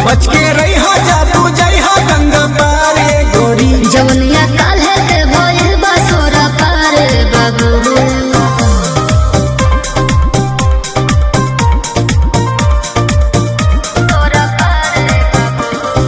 बच के रही हो जादू जई हो गंगा पारे गोरी जवनिया काल्हे के भइल बा सोरा पार बाबू सोरा पार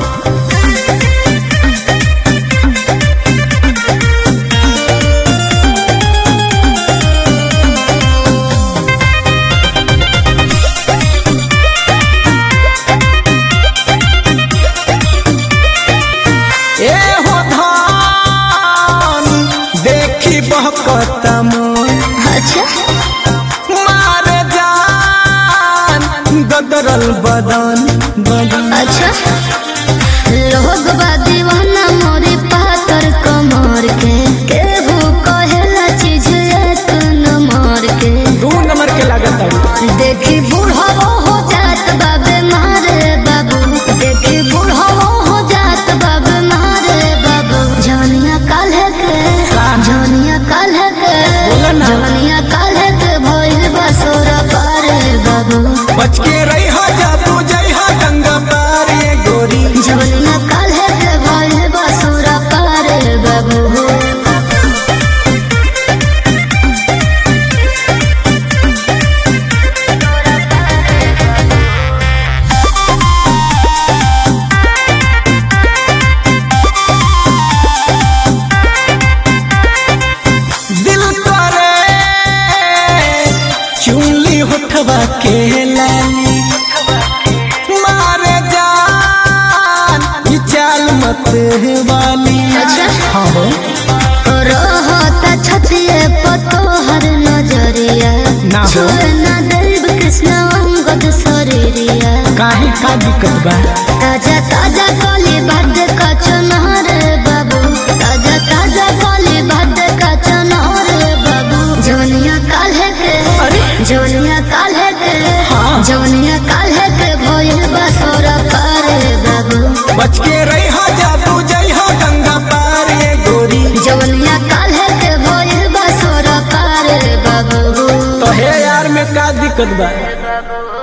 ए हो धान देखी बहकता मन अच्छा मारे जान गदरल बदन बदन अच्छा लोग बा दीवाना मोरी पातर कमर के केहू कहेला चीज एक नंबर के दू नंबर के लागत है देखी बूढ़ो हो जात बाबे मारे बाबू देखी बूढ़ो हो जात बाबे मारे बाबू जवनिया काल्हे के जवनिया काल्हे के बोला ना। जवनिया काल्हे के भइल बसोरा पारे बाबू बच के रही हो जादू जई हो गंगा पारे गोरी जवनिया काल्हे के भइल बसोरा पारे बाबू दिल करे चुनली होठवा के लाली मारे जान ये चाल मत वाली अच्छा। हाँ हो रहता छतिए पतोहर नजरिया ना हो। छोड़ ना देव कृष्ण अंगद शरीरिया काहे का दिक्कत बा ताजा ताजा कली भात का चनहर बाबू ताजा ताजा कली भात का चनहर बाबू जवनिया काल्हे के अरे। जवनिया काल्हे के हाँ। जवनिया काल्हे के भइल बसोरा पारे बाबू बच के रही हो जादू जई हो गंगा पारे गोरी जवनिया काल्हे के भइल बसोरा पारे बाबू तो हे यार में का दिक्कत बा बाबू